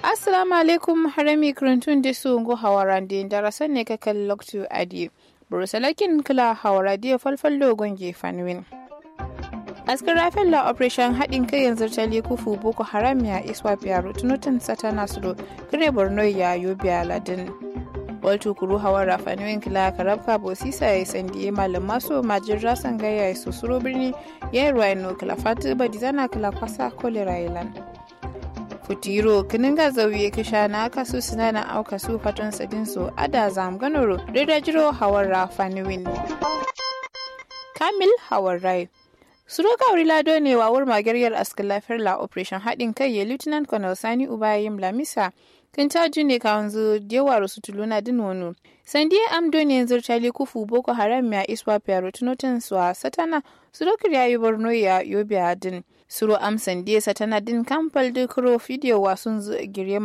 assalamu alaikum harami kurantun da su ngo hawaran da darasan ne kakan loktu adi burusalakin kila hawara da falfal dogon gefan win askar rafin la operation haɗin kai yanzu tali kufu boko haram ya iswa biyaro tunutan satana su kire borno ya yobiya ladin waltu kuru hawan rafaniyoyin kila karabka bosisa ya sandi malam maso majin rasan gaya ya susuro birni ya yi ruwa ino kila fatu badi zana kila kwasa kolera ilan futiro kinin ga zauye kisha na aka su sinana auka su fatan sadin su ada zam ganoro da jiro hawan rafaniyoyin kamil hawan rai Suroka Lado ne wa wur magaryar askin lafiyar la operation haɗin kai ya Lieutenant Colonel Sani Ubayim Lamisa kan caji ne ka wanzu dewa rusu tuluna din wani. Sandiya amdo ne yanzu tali kufu boko haram ya iswa fiyaro tunotin suwa satana surokar ya yi borno ya yobe din. Suro am sandiya satana din kamfal dukro fidiyo wasun girye